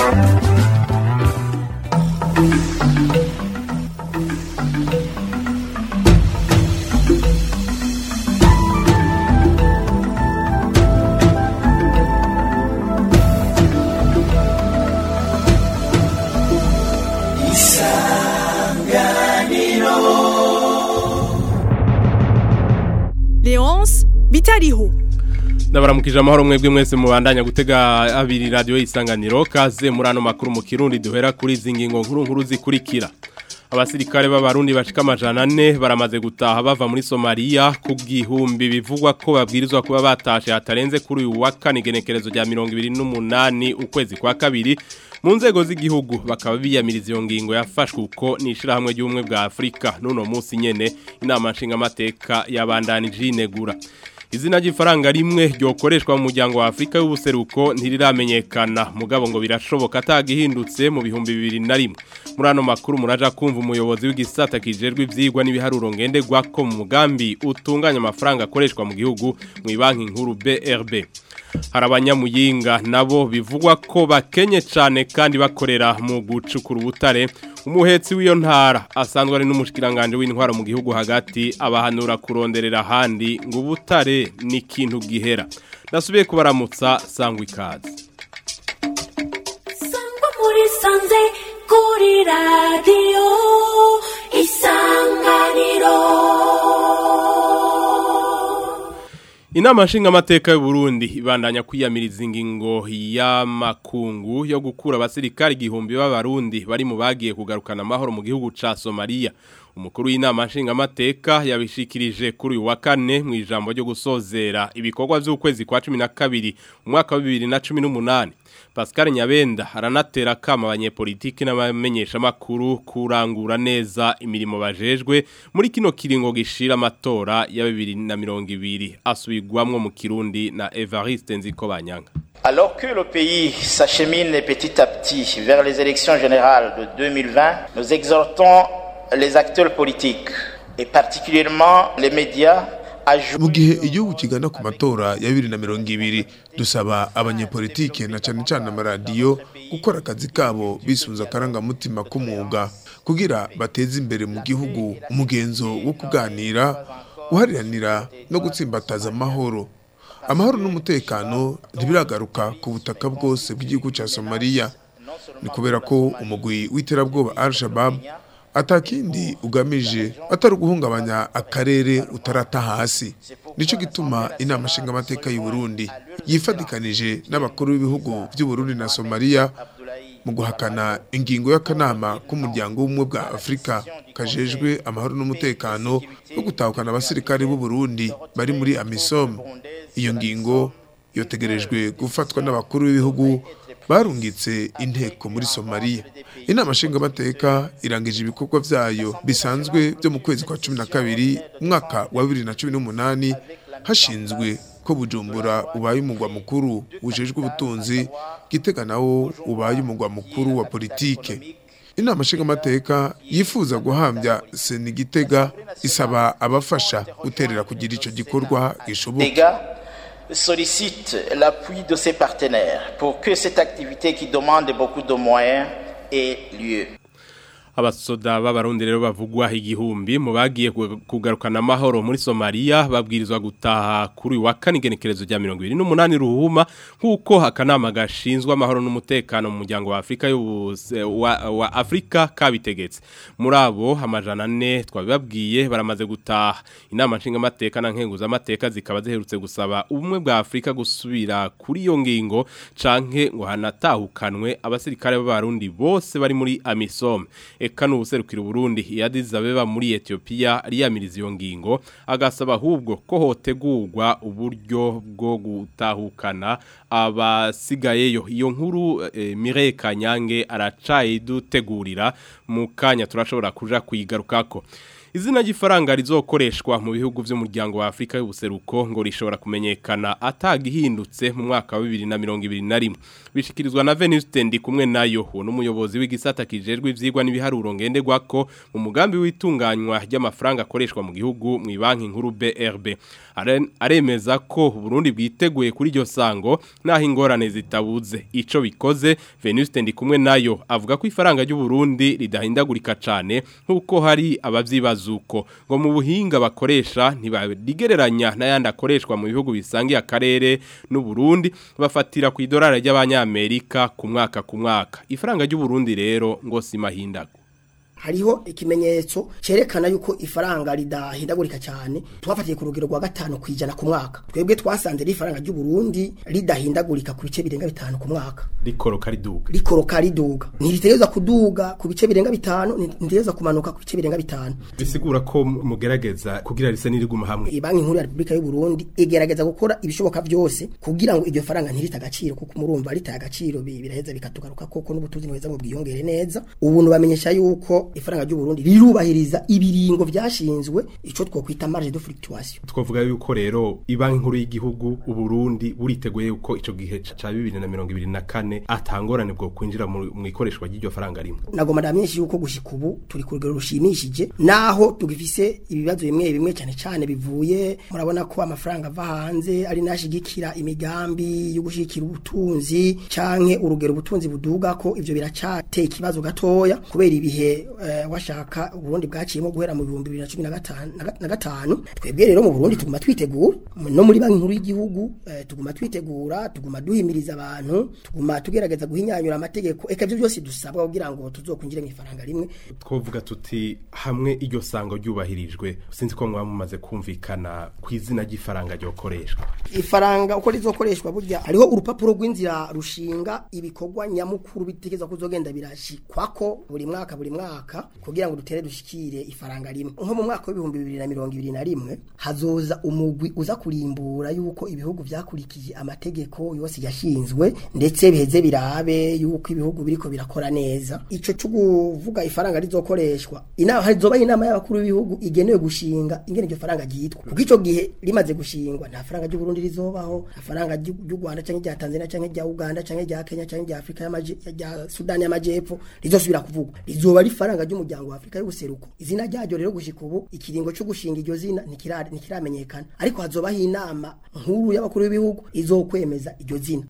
Leonce bitariho ndabaramukije amahoro mwebwe mwese mubandanya gutega abiri radio isanganiro kaze muri ano makuru mu kirundi duhera kuri izi ngingo nkuru nkuru zikurikira abasirikare b'abarundi bashika amajana ane baramaze gutaha bava muri Somalia ku bwihumbi bivugwa ko babwirizwa kuba batashe hatarenze kuri uyu wa kane igenekerezo rya mirongo ibiri n'umunani ukwezi kwa kabiri mu nzego z'igihugu bakaba biyamiriza iyo ngingo yafashwe uko n'ishirahamwe ry'ubumwe bwa Afurika n'uno munsi nyene inama nshingamateka yabandanije inegura izina ry'ifaranga rimwe ryokoreshwa mu muryango wa Afrika y'ubuseruko ntiriramenyekana mugabo ngo birashoboka atagihindutse mu bihumbi bibiri na rimwe muri ano makuru muraja kumva umuyobozi w'igisata kijejwe ivyigwa n'ibiharuro ngenderwa ko mu mugambi utunganya amafaranga akoreshwa mu gihugu mu banki nkuru BRB hari abanyamuyinga nabo bivugwa ko bakenye cyane kandi bakorera mu gucukura ubutare umuhetsi w'iyo ntara asanzwe ari n'umushikiranganje w'intwaro mu gihugu hagati abahanura kuronderera ahandi ngo ubutare ni ikintu gihera ndasubiye kubaramutsa sangwa ikaze sangwa muri sanze kuri radiyo isanganiro Inama nshingamateka y'u Burundi ibandanya kwiyamiriza ingingo y'amakungu yo gukura abasirikari igihumbi b'abarundi bari mu bagiye kugarukana amahoro mu gihugu ca Somalia. Umukuru w'inama nshingamateka yabishikirije kuri uyu wa kane mu ijambo ryo gusozera ibikorwa by'ukwezi kwa 12 umwaka wa 2018. Pascal Nyabenda aranatera kama abanyepolitiki n'abamenyesha makuru kurangura neza imirimo bajejwe muri kino kiringo gishira amatora ya 2020 asubigwamwo mu Kirundi na Evariste Nzikobanyanga. Alors que le pays s'achemine petit à petit vers les élections générales de 2020, nous exhortons les acteurs politiques et particulièrement les médias à mu jouer gihe igihugu kigana ku matora ya bibiri na mirongo ibiri dusaba abanyepolitike na cyane cyane amaradiyo gukora akazi kabo bisunze akarangamutima k'umwuga kugira bateze imbere mu gihugu umugenzo wo kuganira guhariranira no gutsimbataza amahoro amahoro n'umutekano ntibiragaruka ku butaka bwose bw'igihugu cya somaliya ni kubera ko umugwi w'iterabwoba al shabab atakindi ugamije atari uguhungabanya akarere utarata hasi nicyo gituma inama nshingamateka y'u Burundi yifadikanije n'abakuru b'ibihugu by'u Burundi na Somalia mu guhakana ingingo y'akanama k'umuryango w'ubumwe bwa Afurika kajejwe amahoro n'umutekano no gutahukana abasirikare b'u Burundi bari muri AMISOM iyo ngingo yotegerejwe gufatwa n'abakuru b'ibihugu barungitse inteko muri Somalia inama nshingamateka irangije ibikorwa vyayo bisanzwe byo mu kwezi kwa cumi na kabiri umwaka wa bibiri na cumi n'umunani hashinzwe ko bujumbura ubaye umugwa mukuru ujejwe ubutunzi gitega nawo ubaye umugwa mukuru wa politike inama nshingamateka yifuza guhambya seni gitega isaba abafasha guterera kugira ico gikorwa gishoboka dégâts sollicite l'appui de ses partenaires pour que cette activité qui demande beaucoup de moyens ait lieu. Abasoda b'abarundi rero bavugwa igihumbi mu bagiye kugarukana amahoro muri Somalia babwirizwa gutaha kuri uyu wa kane igenekerezo rya 28 ruhuma nkuko akanama gashinzwe amahoro n'umutekano mu muryango wa Afrika y'ubuse wa, wa Afrika kabitegetse muri abo amajana ane twabibabwiye baramaze gutaha inama nshinga amateka na nkenguza amateka zikaba ziherutse gusaba ubumwe bwa Afrika gusubira kuri iyo ngingo canke ngo hanatahukanwe abasirikare b'abarundi bose bari muri AMISOM eka n'ubuserukira Burundi yadiza beba muri Ethiopia riyamiriza iyo ngingo agasaba ahubwo ko hotegurwa uburyo bwo gutahukana abasigayeyo iyo nkuru e, Mireille Kanyange aracaye dutegurira mu kanya turashobora kuja kuyigarukako izina ry'ifaranga rizokoreshwa mu bihugu by'umuryango wa Afrika y'ubuseruko ngo rishobora kumenyekana atagihindutse mu mwaka wa 2021 bishikirizwa na Venuste ndi kumwe nayo uwo n'umuyobozi w'igisata kijejwe ivyigwa n'ibiharuro ngenderwako mu mugambi w'itunganywa ry'amafaranga akoreshwa mu gihugu mu banki nkuru BRB Are- aremeza ko Burundi bwiteguye kuri iryo sango naho ingorane zitabuze ico bikoze Venuste ndi kumwe nayo avuga ko ifaranga ry'u Burundi ridahindagurika cane nkuko hari abavyibazuko ngo mu buhinga bakoresha ntibarigereranya n'ayandi akoreshwa mu bihugu bisangiye akarere n'u Burundi bafatira ku idolari ry'abanyamerika ku mwaka ku mwaka ifaranga ry'u Burundi rero ngo simahindago hariho ikimenyetso cerekana yuko ifaranga ridahindagurika cyane twafatiye ku rugero rwa gatanu ku ijana ku mwaka twebwe twasanze ifaranga ry'u Burundi ridahindagurika ku bice birenga bitanu ku mwaka rikoroka riduga rikoroka riduga ntiritegereza kuduga ku bice birenga bitanu ntiritegereza kumanuka ku bice birenga bitanu bisigura ko mugerageza kugira rise n'iriguma hamwe banki nkuru ya Republika y'u Burundi igerageza gukora ibishoboka byose kugira ngo iryo faranga ntirita agaciro kuko murumva ritaye agaciro bi- biraheza bikatugaruka koko n'ubutunzi neza ngo bwiyongere neza ubu nubamenyesha yuko ifaranga ry'u Burundi rirubahiriza ibiringo byashinzwe ico twokwita marge de fluctuation twavuga yuko rero ibanki nkuru y'igihugu uburundi buriteguye yuko ico gihe ca 2024 atangorane bwo kwinjira mu mu ikoreshwa ry'iryo faranga rimwe nagoma ndamenyesha yuko gushika ubu turi ku rugero rushimishije naho tugifise ibibazo bimwe bimwe cyane cyane bivuye murabona ko amafaranga ava hanze ari nashigikira imigambi yo gushikira ubutunzi canke urugero ubutunzi buduga ko ivyo biracateye ikibazo gatoya kubera ibihe eh, washaka Burundi bwaciyemo guhera mu 2015 na gatanu twebwe rero mu Burundi tuguma twitegura no muri banki nkuru y'igihugu eh, tuguma twitegura tuguma duhimiriza abantu tuguma tugerageza guhinyanyura amategeko eka ivyo byose dusabwa kugira ngo tuzokwinjire mu ifaranga rimwe twovuga tuti hamwe iryo sango ryubahirijwe sinzi ko mwaba mumaze kumvikana ku izina ry'ifaranga ryokoreshwa ifaranga uko rizokoreshwa burya hariho urupapuro rw'inzira rushinga ibikorwa nyamukuru bitegeza kuzogenda birashikwako buri mwaka buri mwaka kugira ngo dutere dushikire ifaranga rimwe nko mu mwaka w'ibihumbi bibiri na mirongo ibiri na rimwe hazoza umugwi uza kurimbura yuko ibihugu vyakurikije amategeko yose yashinzwe ndetse biheze birabe yuko ibihugu biriko birakora neza ico cyo kuvuga ifaranga rizokoreshwa inama hazoba inama y'abakuru b'ibihugu igenewe gushinga ingene iryo faranga ryitwa kuko ico gihe rimaze gushingwa nta faranga ry'u Burundi rizobaho nta faranga ry'u ry'u Rwanda canke rya Tanzania canke rya Uganda canke rya Kenya canke rya Afrika y'amaje rya Sudan y'amajepfo rizosubira kuvugwa rizoba ari faranga ry'umuryango wa Afrika y'ubuseruko izina ryaryo rero gushika ubu ikiringo cyo gushinga iryo zina ntikira- ntikiramenyekana ariko hazobaho inama nkuru y'abakuru b'ibihugu izokwemeza iryo zina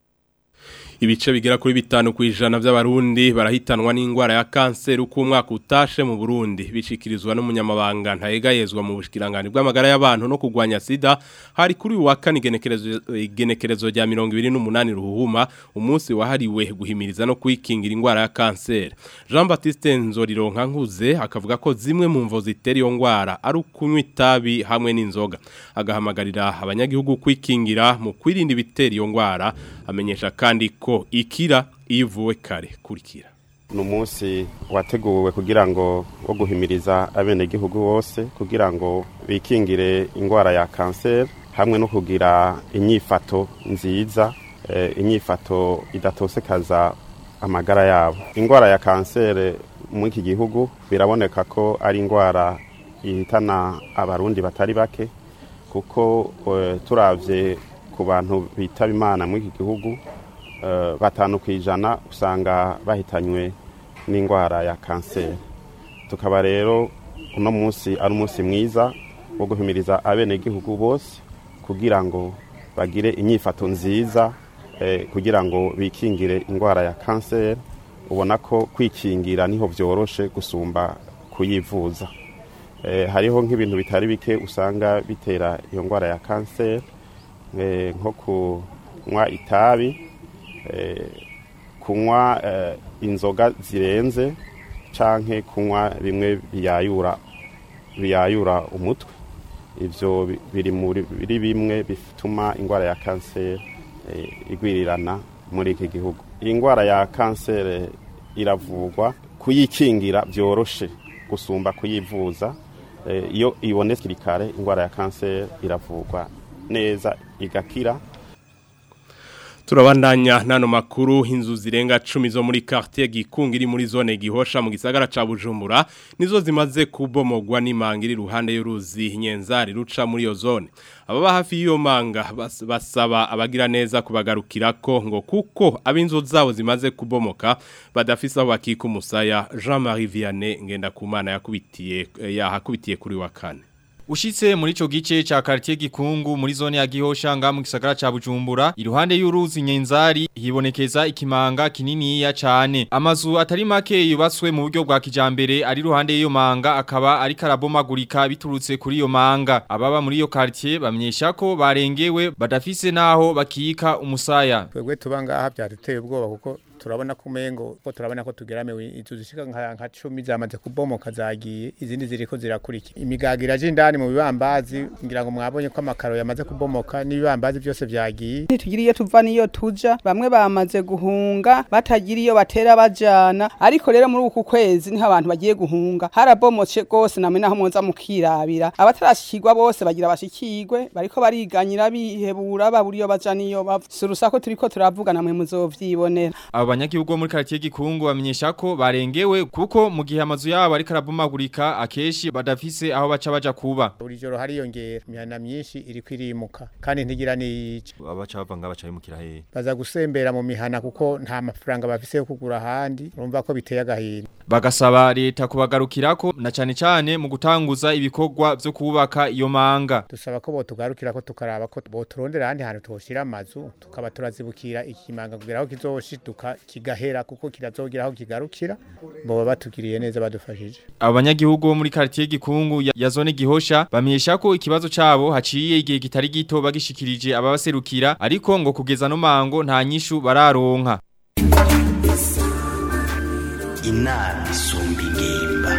ibice bigera kuri bitanu ku ijana by'abarundi barahitanwa n'indwara ya kanseri uko umwaka utashe mu Burundi bishikirizwa n'umunyamabanga ntayegayezwa mu bushikiranganje bw'amagara y'abantu no kugwanya sida hari kuri uyu wa kane igenekerezo igenekerezo rya 28 ruhuma umunsi wahariwe guhimiriza no kwikingira indwara ya kanseri Jean Baptiste Nzorironka nkuze akavuga ko zimwe mu mvo zitera iyo ndwara ari ukunywa itabi hamwe n'inzoga agahamagarira abanyagihugu kwikingira mu kwirinda ibitera iyo ndwara amenyesha kandi ko ikira ivuwe kare kurikira ni umunsi wateguwe kugira ngo wo guhimiriza abenegihugu bose kugira ngo bikingire indwara ya kanseri hamwe no kugira inyifato nziza eh, inyifato idatosekaza amagara yabo indwara ya kanseri muri iki gihugu biraboneka ko ari indwara ihitana abarundi batari bake kuko eh, turavye ku bantu bitaba imana muri iki gihugu eh, batanu ku ijana usanga bahitanywe n'indwara ya kanseri tukaba rero uno munsi ari umunsi mwiza wo guhimiriza abenegihugu bose kugira ngo bagire inyifato nziza eh, kugira ngo bikingire indwara ya kanseri ubona ko kwikingira niho byoroshe gusumba kuyivuza eh, hariho nk'ibintu bitari bike usanga bitera iyo ndwara ya kanseri eh, nko kunywa itabi eh, kunywa eh, inzoga zirenze canke kunywa bimwe biyayura biyayura umutwe ivyo bi- biri muri biri bimwe bituma indwara ya kanseri eh, igwirirana muri iki gihugu iyi ndwara ya kanseri iravurwa kuyikingira byoroshe gusumba kuyivuza Eh, iyo ibonetse hakiri kare indwara ya kanseri iravurwa neza igakira Turabandanya nano makuru inzu zirenga 10 zo muri quartier gikunga iri muri zone gihosha mu gisagara ca Bujumbura nizo zimaze kubomogwa n'imanga iri ruhande y'uruzi nyenzari ruca muri yo zone ababa hafi y'iyo manga bas, basaba abagira neza kubagarukirako ngo kuko ab'inzu zabo zimaze kubomoka badafise aho bakika umusaya Jean-Marie Vianney ngenda kumana yakubitiye yahakubitiye kuri wa kane Ushitse muri ico gice ca quartier gikungu muri zone ya Gihosha nga mu gisagara ca Bujumbura iruhande y'uruzi Nyenzari hibonekeza ikimanga kininiya cane amazu atari make yubatswe mu buryo bwa kijambere ari ruhande y'iyo manga akaba ari karabomagurika biturutse kuri iyo manga ababa muri iyo quartier bamenyesha ko barengewe badafise naho bakika umusaya twebwe tuba ngaha byaduteye ubwoba kuko turabona ko umengo ko turabona ko tugeramiwe inzu zishika nka nka 10 zamaze kubomoka zagiye izindi ziriko zirakurikira imigaga iraje indani mu bibambazi ngira ngo mwabonye ko amakaro yamaze kubomoka n'ibibambazi byose vyagiye ntitugiriye tuva niyo tuja bamwe bamaze guhunga batagiriyo batera bajana ariko rero muri uku kwezi niho abantu bagiye guhunga harabomotse gose namwe naho mwoza mukirabira abatarashikirwa bose bagira bashikirwe bariko bariganyira bihebura baburiyo baja niyo bava surusako turiko turavuga namwe muzovyibonera abo banyagihugu bo muri quartier gikungu bamenyesha ko barengewe kuko mu gihe amazu yabo ari karabomagurika akeshi badafise aho baca baja kuba buri joro hariyongera imihana myinshi iri kwirimuka kandi ntigira niyica abaca bava nga baca bimukira hehe baza gusembera mu mihana kuko nta mafaranga bafise yo kugura ahandi urumva ko biteye agahinda bagasaba leta kubagarukirako na cane cane mu gutanguza ibikorwa vyo kubaka iyo manga dusaba ko botugarukirako tukaraba ko boturondera ahandi hantu twoshira amazu tukaba turazibukira ikimanga kugira aho kizoshiduka kigahera kuko kirazogira aho kigarukira boba batugiriye neza badufashije abo banyagihugu bo muri quartier gikungu ya, ya zone gihosha bamenyesha ko ikibazo cabo haciye igihe kitari gito bagishikirije ababaserukira ariko ngo kugeza no mango nta nyishu bararonka inama isumba ingimba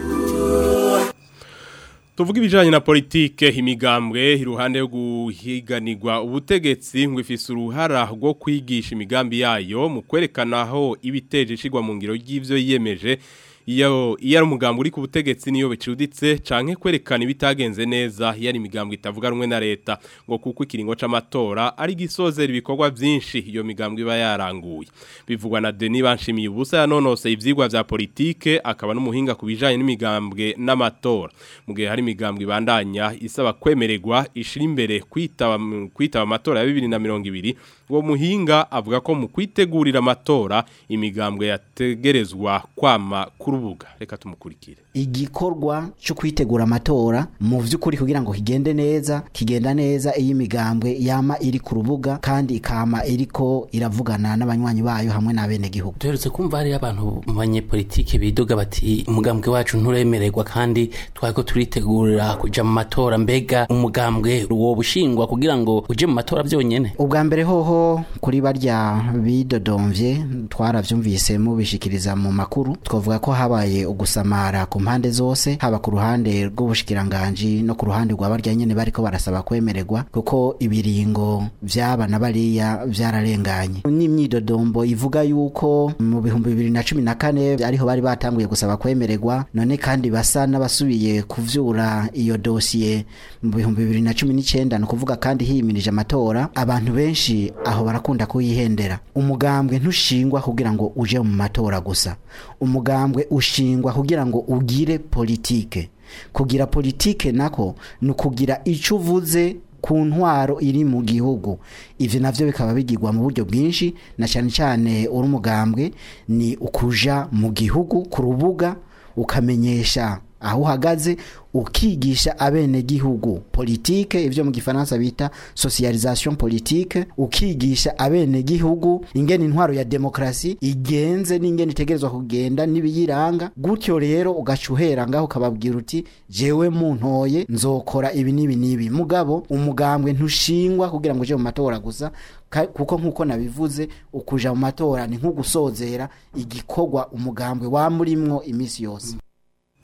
Tuvuga ibijanye na politike imigambwe iruhande yo guhiganirwa ubutegetsi ngo ifise uruhara rwo kwigisha imigambi yayo mu kwerekana aho ibiteje ishigwa mu ngiro y'ivyo yiyemeje iyo iyo ari umugambi uri ku butegetsi niyo bicuditse canke kwerekana ibitagenze neza iyo ari imigambi itavuga rumwe na leta ngo kuko ikiringo c'amatora ari gisozera ibikorwa vyinshi iyo migambi iba yaranguye bivugwa na Denis Banshimiye ubusa yanonose ivyigwa vya politike akaba n'umuhinga kubijanye n'imigambwe n'amatora mu gihe hari imigambwe ibandanya isaba kwemererwa ishira imbere kwitaba kwitaba amatora ya 2020 uwo muhinga avuga ko mu kwitegurira amatora imigambwe yategerezwa kwama ku rubuga reka tumukurikire igikorwa cyo kwitegura amatora mu vy'ukuri kugira ngo kigende neza kigenda neza iyi migambwe yama iri ku rubuga kandi ikama iriko iravugana n'abanywanyi bayo hamwe n'abene gihugu duherutse kumva hari abantu mu banyepolitike bidoga bati umugambwe wacu nturemererwa kandi twariko turitegurira kuja mu matora mbega umugambwe wo bushingwa kugira ngo uje mu matora byonyene ubwa mbere hoho kuri barya bidodomvye twaravyumvise mubishikiriza mu makuru twavuga ko habaye ugusamara ku mpande zose haba ku ruhande rw'ubushikiranganji no ku ruhande rwa barya nyene bariko barasaba kwemererwa kuko ibiringo vyaba na bariya vyararenganye n'imyidodombo ivuga yuko mu bihumbi bibiri na cumi na kane ariho bari batanguye gusaba kwemererwa none kandi basa n'abasubiye kuvyura iyo dosiye mu bihumbi bibiri na cumi n'icenda ni ukuvuga kandi hiyimirije amatora abantu benshi aho barakunda kuyihendera umugambwe ntushingwa kugira ngo uje mu matora gusa umugambwe ushingwa kugira ngo ugire politike kugira politike nako ni ukugira icyo uvuze ku ntwaro iri mu gihugu ivyo navyo bikaba bigirwa mu buryo bwinshi na cyane cyane uri umugambwe ni ukuja mu gihugu ku rubuga ukamenyesha aho uhagaze ukigisha abene gihugu politike ivyo mu gifaransa bita socialisation politique ukigisha abene gihugu ingene intwaro ya demokrasi igenze n'ingene itegerezwa kugenda n'ibiyiranga gutyo rero ugacuhera ngaho ukababwira uti jewe muntoye nzokora ibi n'ibi n'ibi mugabo umugambwe ntushingwa kugira ngo uje mu matora gusa kuko nkuko nabivuze ukuja mu matora ni nko gusozera igikorwa umugambwe wamurimwo imisi yose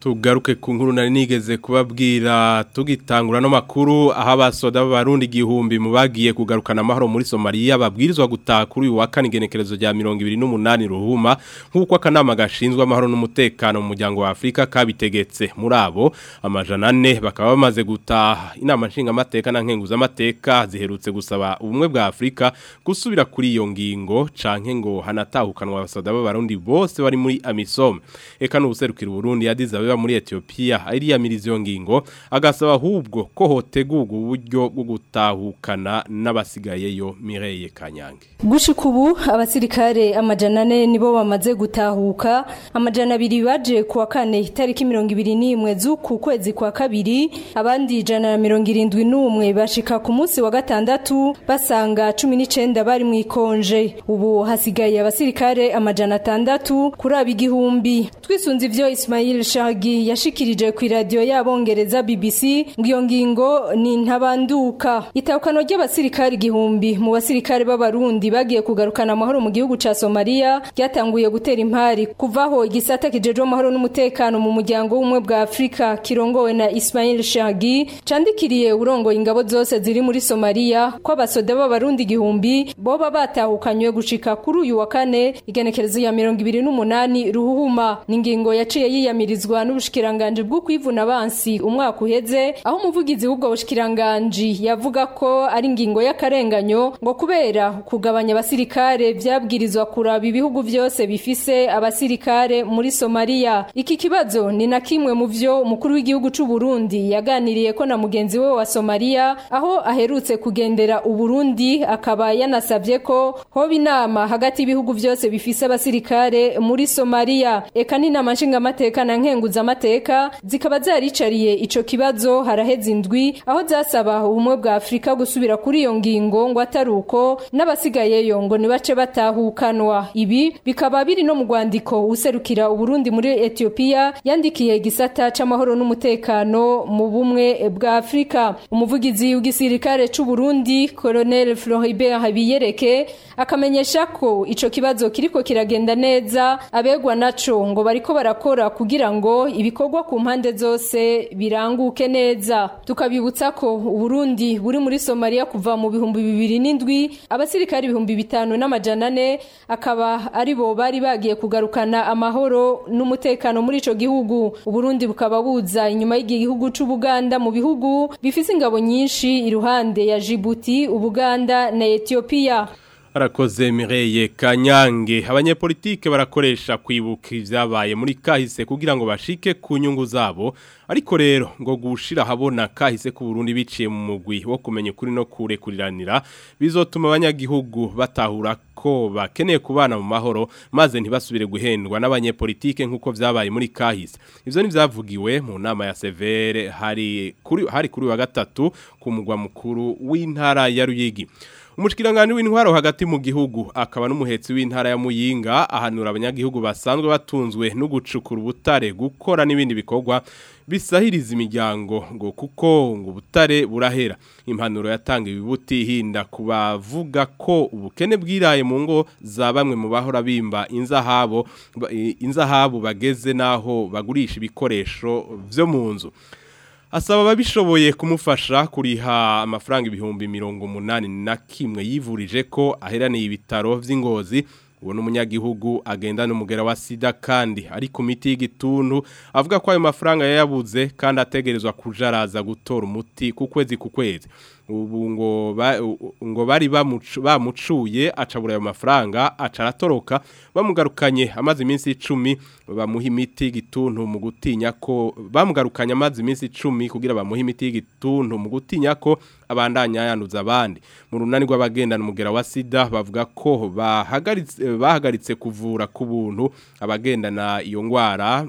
tugaruke ku nkuru nari nigeze kubabwira tugitangura no makuru aho abasoda b'abarundi igihumbi mu bagiye kugarukana amahoro muri Somalia babwirizwa gutaha kuri uyu wa kane igenekerezo rya 28 ruhuma nk'uko akanama gashinzwe amahoro n'umutekano mu muryango wa Afrika kabitegetse muri abo amajana ane bakaba bamaze gutaha inama nshinga amateka na nkenguza amateka ziherutse gusaba ubumwe bwa Afrika gusubira kuri iyo ngingo canke ngo hanatahukanwa abasoda b'abarundi bose bari muri AMISOM eka n'ubuserukira Burundi yadize abeba muri Ethiopia ariyamiriza iyo ngingo agasaba ahubwo ko hotegurwa uburyo bwo gutahukana n'abasigayeyo Mireille Kanyange gushika ubu abasirikare amajana ane nibo bamaze gutahuka amajana abiri baje kuwa kane itariki mirongo ibiri n'imwe z'uku kwezi kwa kabiri abandi ijana na mirongo irindwi n'umwe bashika ku munsi wa gatandatu basanga cumi n'icenda bari mu ikonje ubu hasigaye abasirikare amajana atandatu kuri aba igihumbi twisunze ivyo Ismail Shagi yashikirije ku radio y'abongereza BBC ngo iyo ngingo ni ntabanduka itahukano ry'abasirikare igihumbi mu basirikare b'abarundi bagiye kugarukana amahoro mu gihugu ca Somalia ryatanguye gutera impari kuvaho igisata kijejwe amahoro n'umutekano mu muryango w'umwe bwa Afrika kirongowe na Ismail Shagi candikiriye urongoye ingabo zose ziri muri Somalia ko abasoda b'abarundi igihumbi boba batahukanywe gushika kuri uyu wa kane igenekerezo ya 28 ruhuhuma ningingo yaciye yiyamirizwa n'ubushikiranganje bwo kwivuna abansi umwaka uheze aho umuvugizi w'ubwo bushikiranganje yavuga ko ari ingingo y'akarenganyo ngo kubera kugabanya abasirikare vyabwirizwa kuraba ibihugu vyose bifise abasirikare muri Somalia iki kibazo ni na kimwe mu vyo umukuru w'igihugu c'u Burundi yaganiriye ko na mugenzi we wa Somalia aho aherutse kugendera u Burundi akaba yanasabye ko hoba inama hagati y'ibihugu vyose bifise abasirikare muri Somalia eka ni nama nshinga amateka na nkenguza amateka zikaba zaricariye ico kibazo haraheze indwi aho zasaba ubumwe bwa Afrika gusubira kuri iyo ngingo ngo ataruko n'abasigayeyo ngo nibace batahukanwa ibi bikaba biri no mu rwandiko userukira uburundi muri Ethiopia yandikiye gisata c'amahoro n'umutekano mu bumwe bwa Afrika umuvugizi w'igisirikare c'u Burundi Colonel Floribert Habiyereke akamenyesha ko ico kibazo kiriko kiragenda neza abegwa naco ngo bariko barakora kugira ngo ibikorwa ku mpande zose biranguke neza tukabibutsa ko Uburundi buri muri Somalia kuva mu bihumbi bibiri n'indwi abasirikari ibihumbi bitanu n'amajana ane akaba ari bo bari bagiye kugarukana amahoro n'umutekano muri ico gihugu Uburundi bukaba buza inyuma y'igihugu c'Ubuganda mu bihugu bifise ingabo nyinshi iruhande ya Djibouti Ubuganda na Ethiopia Arakoze Mireille Kanyange abanyepolitike barakoresha kwibuka ivyabaye muri kahise kugira ngo bashike ku nyungu zabo ariko rero ngo gushira habona kahise ku Burundi biciye mu mugwi wo kumenya kuri no kurekuriranira bizotuma abanyagihugu batahura ko bakeneye kubana mu mahoro maze ntibasubire guhendwa n'abanyepolitike nkuko vyabaye muri kahise ivyo ni vyavugiwe mu nama ya Severe hari kuri hari kuri wa gatatu ku mugwa mukuru w'intara ya Ruyigi Umushikirangani w'intwaro hagati mu gihugu akaba n'umuhetsi w'intara ya Muyinga ahanura abanyagihugu basanzwe batunzwe no gucukura ubutare gukora n'ibindi bikorwa bisahiriza imiryango ngo kuko ngo ubutare burahera impanuro yatanga ibibuti hinda kubavuga ko ubukene bwiraye mu ngo za bamwe mu bahora bimba inzahabo inzahabu bageze naho bagurisha ibikoresho vyo mu nzu asaba ababishoboye kumufasha kuriha amafaranga ibihumbi mirongo umunani na kimwe yivurije ko aheraniye ibitaro vy'ingozi uwo n'umunyagihugu agenda n'umugera wa sida kandi ari ku miti y'igituntu avuga ko ayo mafaranga yayabuze kandi ategerezwa kuja araza gutora umuti ku kwezi ku kwezi ubu ngo ba, ngo bari bamucuye acabura ayo mafaranga aca aratoroka bamugarukanye amazi iminsi 10 bamuha imiti y'igituntu mu gutinya ko bamugarukanye amazi iminsi 10 kugira bamuha imiti y'igituntu mu gutinya ko abandanya yanduza abandi mu runani rw'abagendana umugera wa sida bavuga ko bahagaritse bahagaritse kuvura ku buntu abagendana iyo ngwara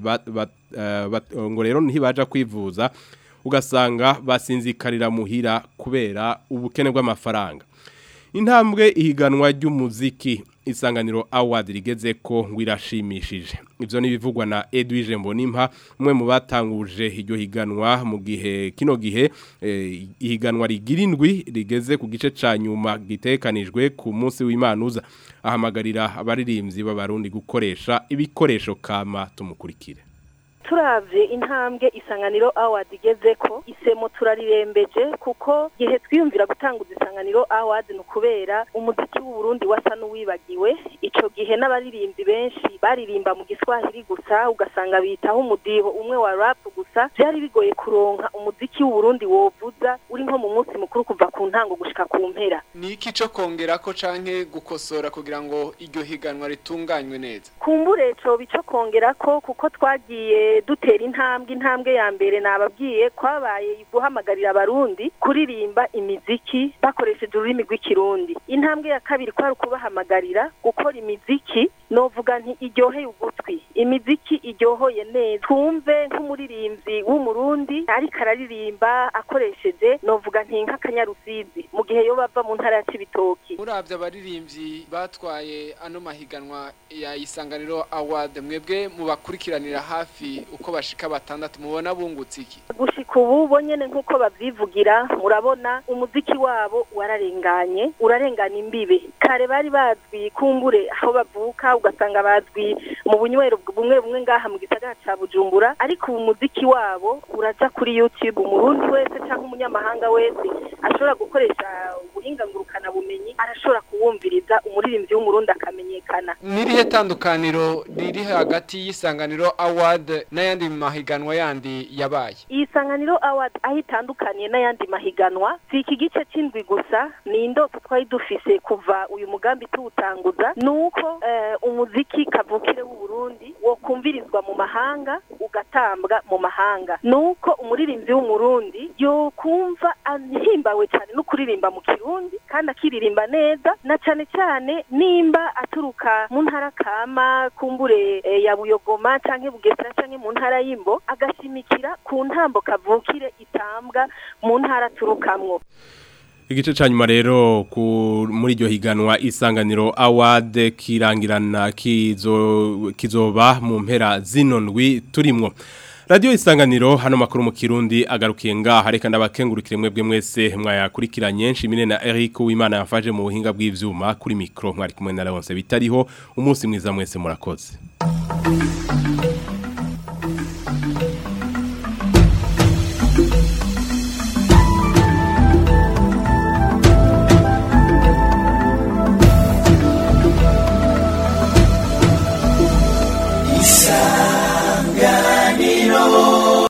ngo rero ntibaja kwivuza ugasanga basinzikarira muhira kubera ubukene bw'amafaranga intambwe ihiganwa ry'umuziki isanganiro award rigeze ko ngo irashimishije ivyo nibivugwa na Edwige Mbonimpa umwe mu batanguje iryo higanwa mu gihe kino gihe eh, ihiganwa rigirindwi rigeze ku gice ca nyuma gitekanijwe ku munsi w'imanuza ahamagarira abaririmbyi b'abarundi gukoresha ibikoresho kama tumukurikire turavye intambwe isanganiro award igeze ko isemo turarirembeje kuko gihe twiyumvira gutanguza isanganiro award ni ukubera umuziki w'u Burundi wasa n'uwibagiwe ico gihe n'abaririmbyi benshi baririmba mu giswahili gusa ugasanga bitaho umudiho umwe wa rap gusa byari bigoye kuronka umuziki w'u Burundi wovuza uri nko mu munsi mukuru kuva ku ntango gushika ku mpera ni iki cyo kongerako canke gukosora kugira ngo iryo higanwa ritunganywe neza kumbure coba ico kongerako kuko twagiye dutera intambwe intambwe ya mbere nababwiye kwabaye guhamagarira abarundi kuririmba imiziki bakoresheje ururimi rw'ikirundi intambwe ya kabiri kwari ukubahamagarira gukora imiziki novuga nti iryoheye ugutwi imiziki iryohoye neza twumve nk'umuririmbyi w'umurundi ariko araririmba akoresheje novuga nti nk'akanyarusizi mu gihe yo bava mu ntara ya cibitoki muravye abaririmbyi batwaye ano mahiganwa ya isanganiro award mwebwe mubakurikiranira hafi uko bashika batandatu mubona bungutse iki gushika ubu bo nyene nk'uko bavyivugira murabona umuziki wabo wararenganye urarengana imbibe kare bari bazwi kumbure aho bavuka ugasanga bazwi mu bunywero bumwe bumwe ngaha mu gisagara ca bujumbura ariko ubu umuziki wabo uraja kuri youtube umurundi wese canke umunyamahanga wese ashobora gukoresha ubuhinga ngurukana bumenyi arashobora kuwumviriza umuririmbyi w'umurundi akamenyekana nirihe tandukaniro riri hagati y'isanganiro award n'ayandi mahiganwa yandi yabaye iyi sanganiro award aho itandukaniye n'ayandi mahiganwa si iki gice c'indwi gusa ni indoto twari dufise kuva uyu mugambi tuwutanguza ni uko eh, umuziki kavukire w'uburundi wo kumvirizwa mu mahanga ugatambwa mu mahanga ni uko umuririmbyi w'umurundi yokumva ahimbawe cyane no kuririmba mu kirundi kandi akiririmba neza na cyane cyane nimba aturuka mu ntara kama kumbure eh, ya buyogoma canke bugesera canke mu ntara y'imbo agashimikira ku ntambo kavukire itambwa mu ntara aturukamwo Igice ca nyuma rero ku muri iryo higanwa isanganiro award kirangirana kizo kizoba mu mpera zino ndwi turimwo Radio isanganiro hano makuru mu Kirundi agarukiye ngaha reka ndabakengurukire mwebwe mwese mwayakurikiranye nshimire na Eric Uwimana yafaje mu buhinga bw'ivyuma kuri micro mwari kumwe na Leonce bitariho umunsi mwiza mwese murakoze